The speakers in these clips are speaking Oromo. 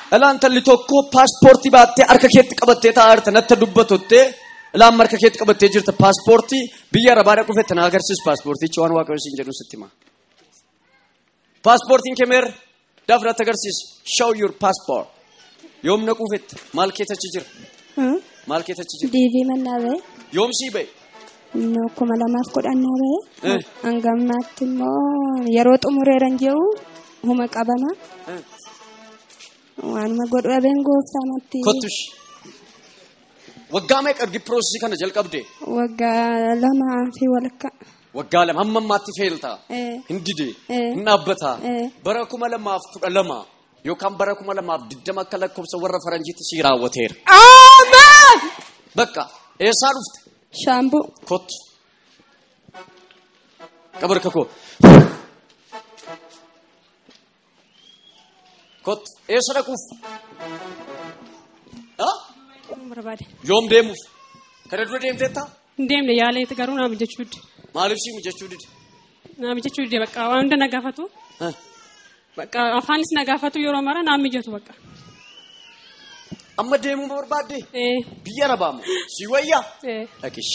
Ilaan talli tokko paaspoortii baattee harka keetti qabattee taa'aa jirta natti dubbatutte ilaan harka keetti qabattee jirta paaspoortii biyya arabaa dhaquu fette na agarsiis paaspoortichi waan waaqayyo siin jedhu sitti hima. Paaspoortiin kee meerre daaf natti agarsiis show your passport yoom naquu fette maal keessachi jira maal keessachi jira diivii mannaa ba'e yoom sii ba'e inni kuma lamaaf kudhannaa ba'e Eh. hanga ammaatti immoo yeroo xumureeran jiru huma qabama Eh. waanuma godhu dhabeen gooftaamatti kottush waggaa meeqa ergi piroosesii kana jalqabde waggaa lamaa fi walakka waggaa lama hamma ammaatti feeltaa Eh. hin dide Eh. hin dhaabbataa Eh. bara kuma lamaaf kudha lama yookaan bara kuma lamaaf digdama akka lakkoofsa warra faranjiitti sii raawwateera Amen! bakka eessaa dhufte Shaambuu. kottu qabarka koo kottu eessa dhaquuf Ah? barbaade. yoom deemuuf kana dura deemteetta Hin deemne yaaleeti garuu naa mijachuu dide. maaliif sii mijachuu dide Naa mijachuu dide bakka waan hunda na gaafatu. Ah. Bakka afaanis na gaafatu yeroo mara naa mijatu bakka. amma deemuu barbaadde Eh, biyya arabaamu si wayyaa eh. dhaqish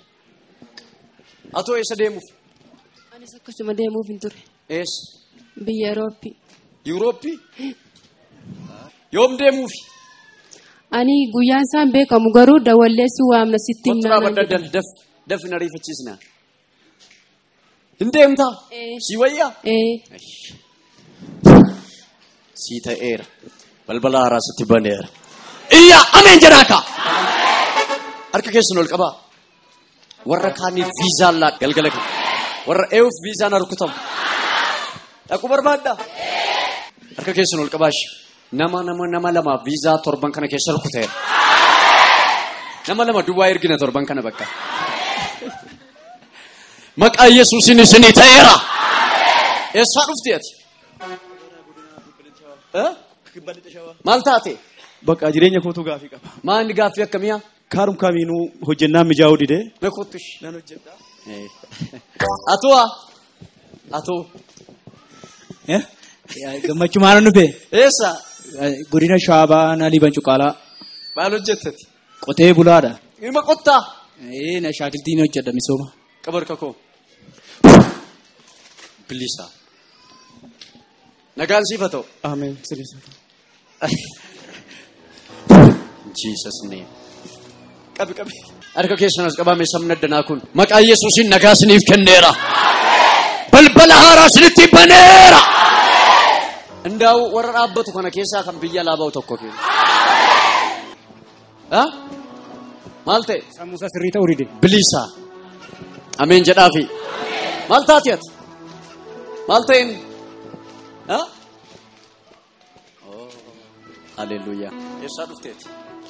atoo eessa deemuuf Anis akkasuma deemuuf hin ture. eessa Biyya Eurooppii. yuurooppii yoom deemuufi Ani guyyaan isaan beekamu garuu dawalleessuu waamna sitti Kottu himnaa dhaabadda dal daf daf na riifachiisna hin deemtaa Eh. si wayyaa Eh, sii ta'eera balbala haaraa sitti baneera iyya ameen jedhaaka harka keessan ol qabaa warra kaaniif viizaan laa galgala kana warra eewuuf viizaan harkutamu dhaquu barbaadda harka keessan ol qabaash nama nama nama lama viizaa torban kana keessa rukuteera nama lama duwwaa ergina torban kana bakka maqaa yesuusin isinii ta'eera eessaa dhufti ati Eh? maal taate Bakka jireenya kootu gaafii qaba. maa inni gaaffii akkamiyaa Kaarum kamiinuu hojjennaan mijaa'uu dide. na kottush Nan hojjedha. atu'a atu Gammachuu maal dhufe? eessa Godina Shaabaa na liban cuqaalaa. maal hojjettati Qotee bulaadha. ilma qottaa Ee na shaakiltiin hojjedha misooma. qabarka koo bilisa nagaan siifa ta'u Ameen. Sirriisa. Jesus name qabi qabi harka keessan as qabame sabni addanaa kun maqaa yesuusin nagaa isiniif kenneera balbala haaraa isinitti baneera Indaa'u warra dhaabbatu kana keessaa kan biyya alaa ba'u tokko keenya. Ha? Maal ta'e? Sammuusaa sirrii ta'uu dide. Bilisa. Ameen jedhaafi. Maal taati ati? Maal ta'een? Ha? Oh, Haleluuyaa. Eessaa dhufteeti?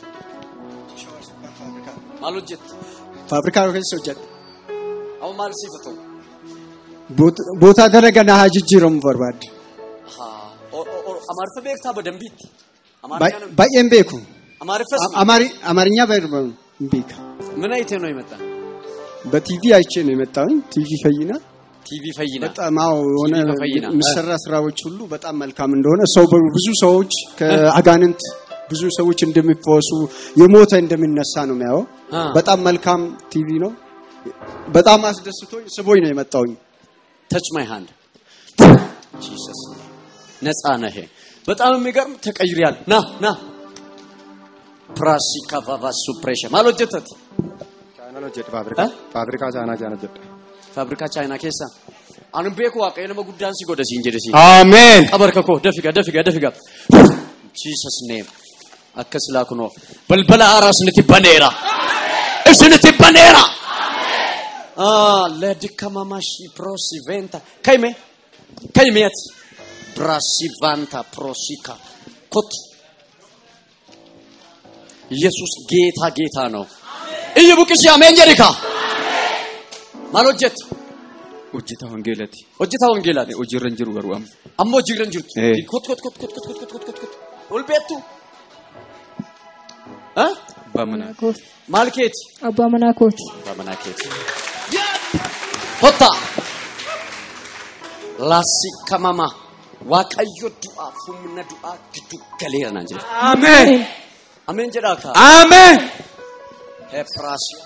Maal hojjette? Faabrikaa keessa hojjedha. Amma maal siifa ta'u? Boota dalaga na haa jijjiiramu barbaadde. Haa. Amaariffa beektaa badambiitti? Ba- Baay'een beeku. Amaariffas Amari- አማርኛ በደንብ ቤካ ምን አይተህ ነው የመጣ? በቲቪ አይቼ ነው የመጣሁኝ። ቲቪ ፈይና ቲቪ ፈይና በጣም አዎ የሆነ ቲቪ በፈይና የሚሰራ ስራዎች ሁሉ በጣም መልካም እንደሆነ ሰው ብዙ ሰዎች ከአጋንንት ብዙ ሰዎች እንደሚፈወሱ የሞተ እንደሚነሳ ነው የሚያየው። አ። በጣም መልካም ቲቪ ነው። በጣም አስደስቶኝ ስቦኝ ነው የመጣሁኝ። ተች ማይ ሃንድ ጂሰስ ነፃ ነህ። በጣም የሚገርም ተቀይሪያል። ና ና ፕራሲ ካቫቫ ሱፕሬሽን ማል ሆጀተት Chaanaan hojjedha faabrikaa. Faabrikaa chaanaa chaana hojjedha. ፋብሪካ ቻይና ኬሳ አኑ ቤኩ ዋቀየ ነመ ጉዳን ሲጎደ ሲንጀደሲ Ameen. ቀበርከኮ ደፊጋ ደፊጋ ደፊጋ ጂሰስ ኔም አከስላኩ ነው በልበላ አራስ ንቲ በኔራ እስንቲ በኔራ አ ለድከማማሽ ፕሮሲ ቬንታ ከይሜ ከይሜት ብራሲ ቫንታ ፕሮሲካ ኮት ኢየሱስ ጌታ ጌታ ነው እዩ ቡቅሲ አሜን ጀሪካ ማሎጀት Hojjetaa wangeelati. hojjetaa wangeelaati Hojiirra hin jiru garuu amma. ammoo hojiirra hin jirtu. Eh. Kot kot kot kot kot kot kot kot kot kot. Ol beektu. Ha? Abbaa manaa. Maal keeti? Abbaa manaa kooti. Abbaa manaa keeti. Hotta. Lassi kamama. Waaqayyo du'aaf humna du'aa giddu galeera naan jedhe. Ameen. Ameen jedhaa kaa. Ameen. Hephraasio.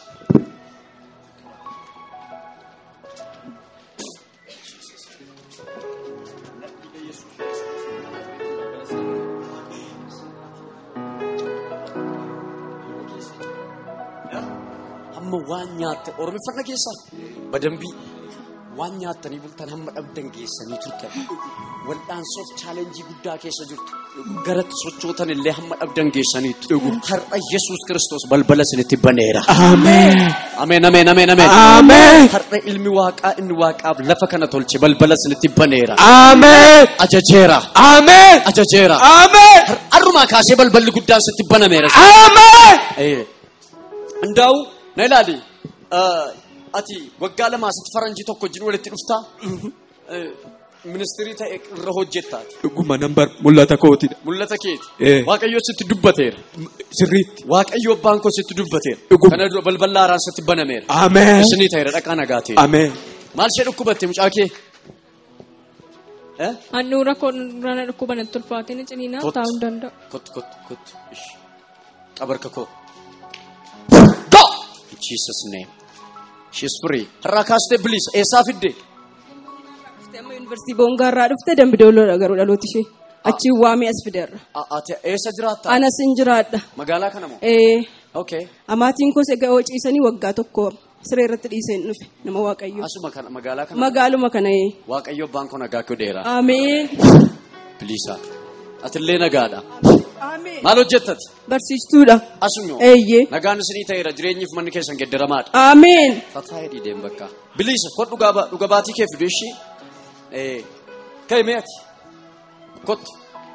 Hamma waan nyaatte oromiffanna keessaa badambii waan nyaattanii bultan hamma dhabdan geessanii turtan wal'aansoof chaalenjii guddaa keessa jirtu garatti sochootan illee hamma dhabdan geessaniitu har'a yesus kiristoos balbala isinitti baneera. Ameen. Ameen, ameen, ameen, ameen. Ameen. Har'a ilmi waaqaa inni waaqaaf lafa kana tolche balbala isinitti baneera. Ameen. Ajajeera. Ameen. Ajajeera. Ameen. Har'umaa kaasee balballi guddaan sitti banameera. Ameen. Eh. Ndaa'u na ilaali. Eh, Ati waggaa lamaa sitti faranjii tokko wajjin walitti dhuftaa. Eh, Ministirii ta'e irra hojjettaati. Dhuguma nambar mul'ata kootidha. Mul'ata keeti. Eh. Waaqayyo sitti dubbateera. Sirriitti. Waaqayyo abbaan koo sitti dubbateera. Dhuguma. Kana dura balbala haaraan sitti banameera. Ameen. Isinii ta'eera dhaqaa nagaa ta'e. Ameen. Maal ishee dhukkubatte mucaa kee? Eh? Handhuura koorana dhukkuba natti ulfaatiin ciniinaa Kottu. taa'uu hin danda'u. Kottu kottu kottu. Ish. Qabarka koo. Go! In Jesus name. She's free. Har'aa kaastee bilisa. Eessaa fidde? Amma yuunivarsiitii Boongaarraa dhufte Dambidooloodha garuu dhalooti ishee. Achiin waamee as fideerra. A- Ati eessa jiraatta? Anas hin jiraadha. Magaalaa kana moo? Ee, Okay. amaatiin koos egaa hoo ciisanii waggaa tokko siree irratti dhiiseen dhufe nama waaqayyo. Asuma kana magaalaa kana. Magaaluma kana ee. Waaqayyo abbaan koo nagaa koo dheeraa. Ameen. Bilisa. Atillee nagaadha. Ameen. Maal hojjettati? Barsiistuudha. Asuma. Eeyyee. Nagaan isinii ta'eera jireenyiif manni keessan geddaramaadha. Ameen. Fataa hidhiidheen bakka. Bilisa kod dhugaa ba- dhuga baatii kee fidu ishii. Eh. Ka'e mee ati? Kottu.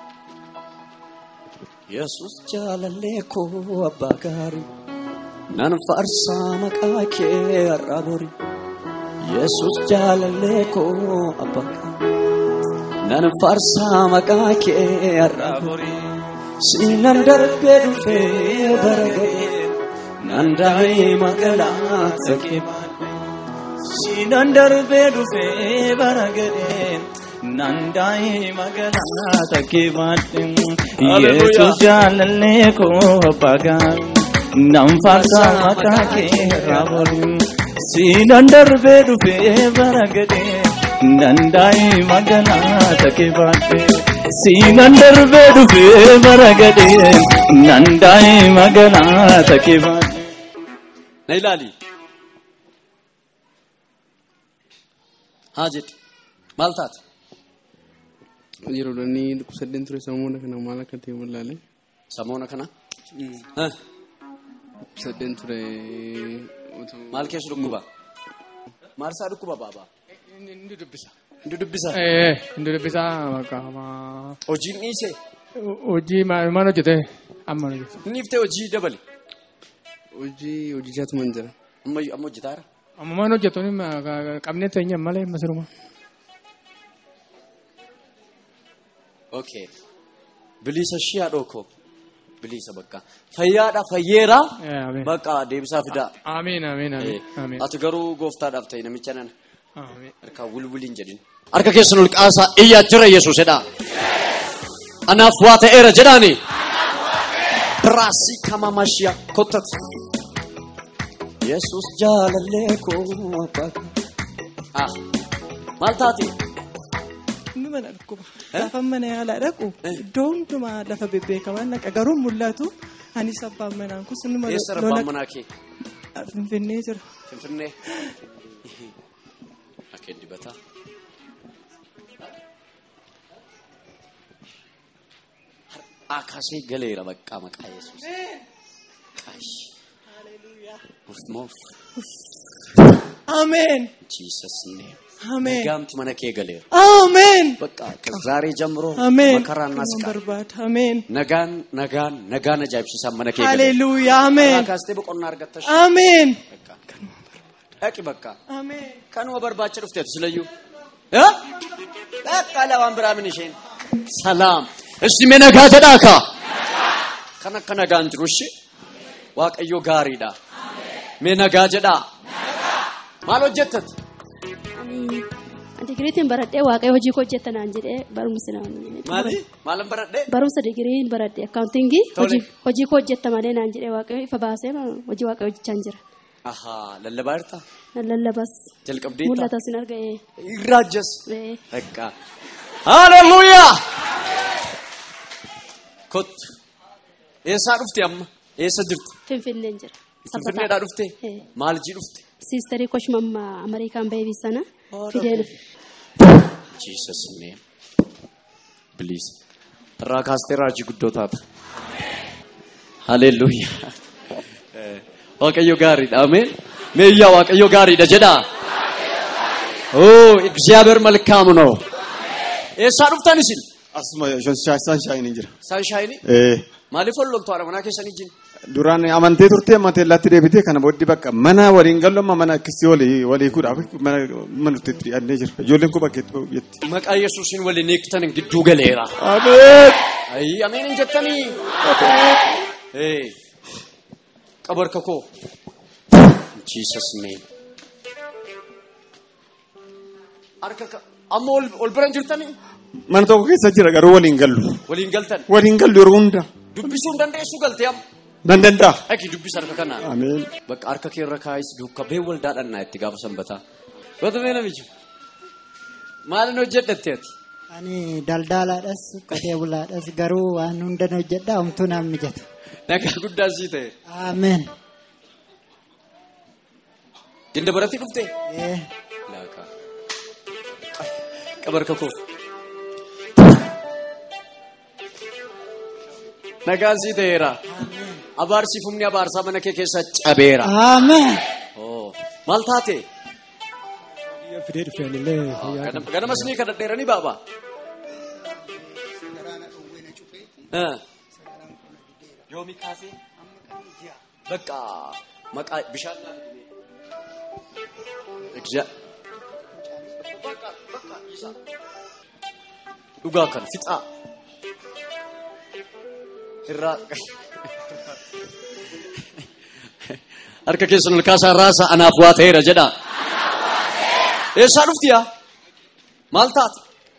Yesus jaalallee koo abbaa gaarii. Nan faarsaa maqaa kee har'a bori. Yesus jaalallee koo abbaa gaarii. Nan faarsaa maqaa kee har'a bori. Siinan darbee dhufee bara ga'ee. Nan daa'ee magaalaa ta'ee. Siinan darbee dhufee bara gadheen nandaa'ee magaalaa takkee baadheen Yesuus jaalallee koo abbaa gaarii nan faarsaa maqaa kee irraa boriin Siinan darbee dhufee bara gadheen nandaa'ee magaalaa takkee baadheen Siinan darbee dhufee bara gadheen nandaa'ee magaalaa takkee baadheen Na ilaali. Haa jedhi. Maal taate? Yeroo dhanni sadeen ture samuuna kana maal akka ta'e mul'aale. Samuuna kana? Eh, Sadeen ture. Maal keessa dhukkuba? Maal isaa dhukkuba baabaa? Inni dubbisa. Inni dubbisa? Eh, inni dubbisa maqaa Hojiin dhiisee? hojii maal maal hojjete? Amma hojjete. Inni iftee hojii dabale? Hojii hojjechaatu man jira. Amma amma hojjetaara? Amma maal hojjetu qabnee teenya malee masiruma. Okay. Bilisa ishii haa dhookoo. Bilisa bakka. Fayyaadha fayyeera. Ameen. Bakka deebisaa fidaa. Amiin amiin Eh, amiin. amiin. Ati garuu gooftaadhaaf ta'e namicha nana. Amiin. Harkaa wulwuliin jedhin. Harka keessan ol qaasaa iyyaa jira Yesuus jedhaa. Anaaf waa ta'eera jedhaani. Biraasii kama mashiya kottat. Yesuus jaalallee koo abbaa. Ah. Maal taati? Inni mana dhukkuba. Gaafa mana yaalaa dhaqu iddoo hundumaa lafa bebbeekamaa naqa garuu mul'atu anis abbaan manaan kun inni mana Eessa rabbaan manaa kee? Finfinnee jira. Finfinnee. Akkeen dibataa. Akasii galeera baqqaa maqaa Yesuus. Qaash. Muf muf. Ameen. Jesus name. Ameen. Gaamti mana kee galeera. Ameen. በቃ ከዛሬ ጀምሮ Ameen. መከራና Kanuun ስቃይ barbaada. Ameen. ነጋን ነጋን ነጋን አጃይብሲሳ መነኬ Haleluuyaa. Ameen. ካስቴ በቆና አርገተሽ Ameen. ዳቂ በቃ Ameen. ከኑ በርባቸ ዱፍቴት ስለዩ እ በቃ ለዋን ብራምን ይሽን ሰላም እስቲ መነጋ ጀዳካ ከነ ከነጋን ጅሩ እሺ ዋቀዮ ጋሪዳ ሜነጋ ጀዳ ማል ሆጀተት Ani ati digiriitiin baradhee waaqayyo hojii koo hojjetta naan jedhee barumsa naan Maali? Maalan baradhee? barumsa digiriin baradhe akkaawuntingii Tole. hojii hojii koo hojjetta malee naan jedhee waaqayyo ifa baasee hojii waaqayyo hojjechaa jira. Ahaa, lallabaa jirta? Lallabas Jalqabdee mul'ata sin arga ee. Irraajjas. Ee. Dhaqqa. Haleluuyaa! Kottu. Eessaa dhufte amma? Eessa jirti? Finfinneen jira. Finfinneedhaa dhufte? Ee. Maal jii dhufte? Siistarii koshmamma Ameerikaan beebii sana fidee dhufe. Jesus name. Please. Irraa kaastee raajii guddoo taata. Haleluuyaa. Eh, Waaqayyo gaariidha. Ameen. Meeyyaa Waaqayyo gaariidha jedhaa. Oh, እግዚአብሔር መልካም ነው። Eessaa dhuftan isin? Asuma sanshaayinii jira. Sanshaayinii? Eh, Maaliif ol loltu haadha manaa keessanii jin? Duraan amantee turtee amantee latti deebitee kana booddee bakka mana waliin gallu amma mana akkasii walii walii kuudhaaf mana mana nuti itti dhiyaannee jira. Ijoolleen kun bakka itti jetti. Maqaa Yesuusin waliin eegtan gidduu galeera. Ameen. Ayi, ameen hin jettanii. Eh, qabarka koo. Jesus name. Harka ka- amma ol ol bira hin jirtanii? Mana tokko keessa jira garuu waliin gallu. Waliin galtan. Waliin gallu yeroo hunda. Dubbisuu hin dandeessu galtee amma. Nan danda'a. Dhaqi dubbisa harka kanaa. Ameen. Bakka harka kee irra kaayis duuka bee waldaa dhannaa itti gaafa sanbataa. Goota mee namichi. Maalin hojjedhatte ati? Ani daldalaadhas qotee bulaadhas garuu waan hundan hojjedha homtuu naaf mijatu. Nagaa guddaa sii ta'e. Ameen. Ginda baratti dhufte? Eh, Laakaa. Qabarka koo. Nagaan sii ta'eera. Abaarsi humni abaarsaa mana kee keessa cabeera. Ameen. Oo. Maal taate? Fidee dhufe anillee fayyaa Ganam- Ganamas ni kadhadheeranii baaba. Eh. Yoomi kaasee? Bakka maqaa bishaan Egza- Dhugaa kan fixaa. Irraa harka keessan ol kaasaa raasa anaaf waa ta'eera jedha. Eessaa dhufti yaa? Maal taate?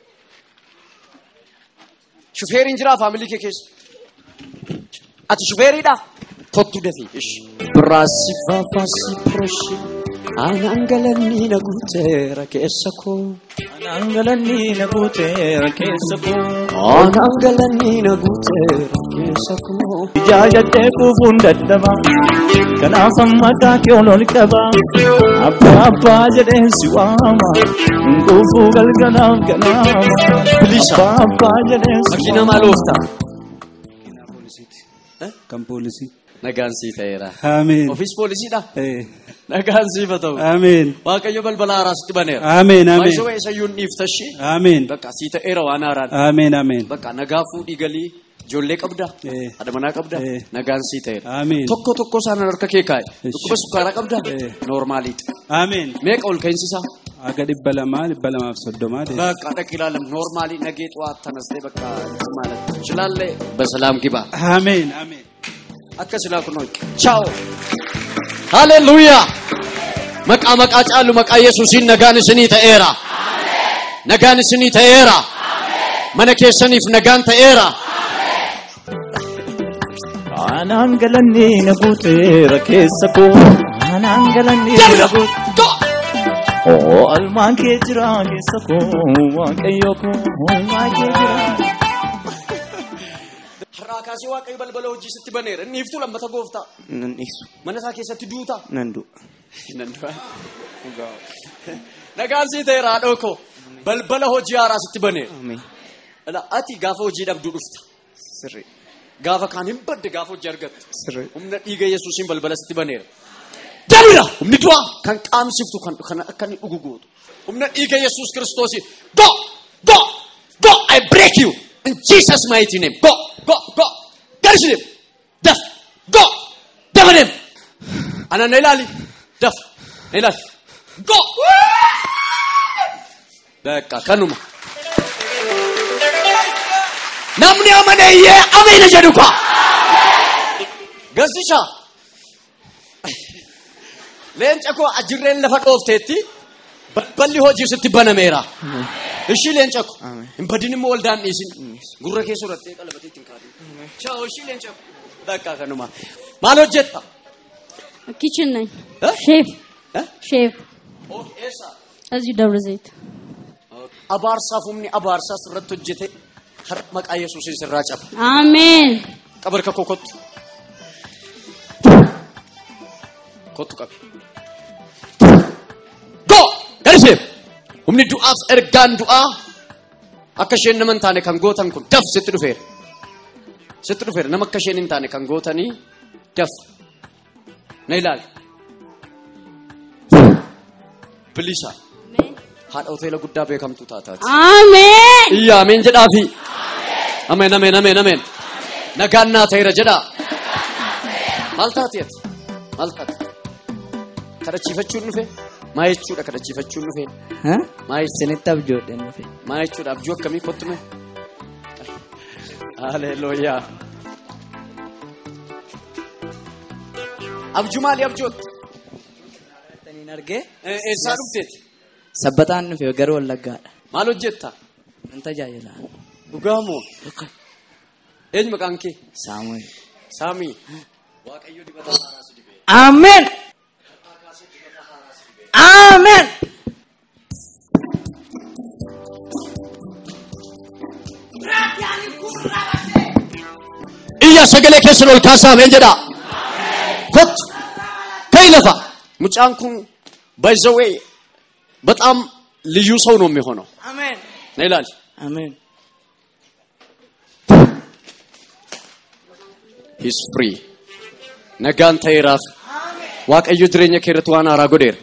Shufeeriin jiraa faamilii kee keessa? Ati shufeeriidha? Kottu dafii. Ishi. Biraasi faafaasi pirooshi. Anaan galanii na guuteera keessa koo. Anaan galanii na guuteera keessa koo. Anaan galanii na guuteera keessa koo. Ijaajjatee kuufuun dadhaba. Kanaaf maqaa kee ol ol qaba. Abbaa abbaa jedheen si waama. Kuufuu galgalaaf ganaama. Bilisa. Abbaa abbaa jedheen si Makiina maal ooftaa? kan poolisii. Nagaan sii ta'eera. Ameen. Ofiis poolisiidha? Eh, Nagaan siif haa ta'u. Ameen. Waaqayyo balbala haaraa sitti baneera. Ameen, ameen. Baay'isoo eessayyuu hin dhiiftashi. Ameen. Bakka sii ta'eera waan haaraan. Ameen. Ameen. Bakka nagaa fuudhii galii ijoollee qabda. Eh. Haadha manaa qabda. Eh. Nagaan sii ta'eera. Ameen. Tokko tokko isaan harka kee kaa'e. Dhukkuba sukkaaraa qabda. Eh. Noormaaliidha. Ameen. Meeqa ol ka'insisaa? Aga dhibba lamaa dhibba lamaaf soddomaa deema. በቃ ደቅ ይላለም ኖርማሊ ነገ ጠዋት ተነስቴ በቃ እንትን ማለት ትችላለ። በሰላም ግባ። አሜን አሜን። አከ ስላኩ ነው። ቻው ሃሌሉያ መቃ መቃ ጫሉ መቃ ኢየሱሲን ነጋን ስኒ ተኤራ ነጋን ስኒ ተኤራ መነ ኬሰኒፍ ነጋን ተኤራ Anaan galanii na guuteera keessa koo. Anaan galanii na guuteera. Oo almaan kee jira keessa koo. Waaqayyo koo almaan kee jira. har'aa kaasee waaqayyo balbala hojii sitti baneera inni iftuu lammata gooftaa Nan dhiisu. mana isaa keessatti duuta Nan du'a. nan du'a nagaan sii ta'eera haadhoo koo balbala hojii haaraa sitti baneera Ameen. Ila ati gaafa hojii dhabduu dhufta. Sirrii. Gaafa kaan hin badde gaafa hojii argatte. Sirrii. Humna dhiiga Yesuusiin balbala sitti baneera. Dabira! Humni du'aa kan qaamsiftu kan kan akka inni dhugu gootu. Humna dhiiga Yesuus Kiristoosiin. Go! Go! Go! I break you! In Jesus mighty name. Go! Go! Go! Garish him! Daf! Go! Dafa him! Ana na ilaali. Daf! Na ilaali. Go! በቃ ከኑማ namni amaneeyyee ameena jedhu kwa gassisha leenca koo ajirreen lafa dhoofteetti Balballi hojii sitti banameera. Ishii leenca ko. Hin badin immoo waldaan dhiisin. Gurra kee surattee qalbatee ittiin kaadhu. Ciao ishii leenca ko. Bakka kanuma. Maal hojjetta? ኪችን ነኝ ሼፍ ሼፍ Eessa? እዚሁ ደብረ ዘይት Abaarsaaf humni abaarsaa sirratti hojjete har maqaa Yesuusin sirraa caba. አሜን Qabarka koo kottu. Kottu qabi. Go! Gadi seef! Humni du'aaf ergaan du'aa akka isheen nama hin taane kan gootan kun daf sitti dhufeera. Sitti dhufeera nama akka isheen hin taane kan gootanii daf. Na ilaali. Bilisa. Haadha hoteela guddaa beekamtuu taataati. አሜን Iyya ameen jedhaafi. Ameen ameen ameen ameen. Nagaan naa ta'eera jedhaa. Maal taati ati? Maal taati? Kadhachiifachuun dhufe? Maa jechuudha kadhachiifachuun dhufe? Maa Isinitti abjoodhe dhufe. Maa jechuudha abjuu akkamii kottume? Haleluuyaa. Abjuu maali abjootti? Taniin argee Eessaa dhufteeti? sabbataan dhufe garuu wallaggaadha. Maal hojjetta? Nan tajaajila. Dhugaa moo? Eenyu maqaan kee? Saamu'eel. Saamii. Waaqayyo dibata haaraa si dibee. Ameen. Ameen. Iyya sagalee keessan ol kaasaa ameen jedhaa. Kottu. Ka'ii lafa. Mucaan kun by the way በጣም ልዩ ሰው ነው የሚሆነው። አሜን ና ይላል። አሜን ሂስ ፍሪ ነጋን ተይራፍ ዋቀዩ ድሬኛ ኬረት ዋን አራ ጎዴር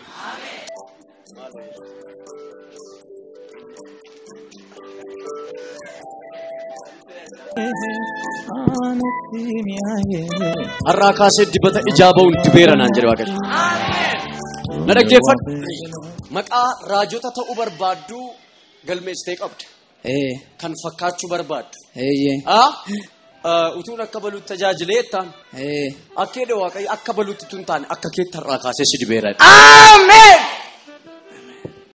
har'aa kaasee dibata ijaa ba'uun dibeera naan jedhe waaqayyo. Na dhaggeeffadhu. Maqaa raajota ta'uu barbaaddu galmeessitee qabda. Ee. Kan fakkaachuu barbaaddu. Eeyyee. Ah? Ah, Utuun akka baluutti tajaajilee jettaan. Ee. Akka jedhe waaqayyo akka baluutti tun taane akka keetti har'aa kaasee si dibeera. Ameen.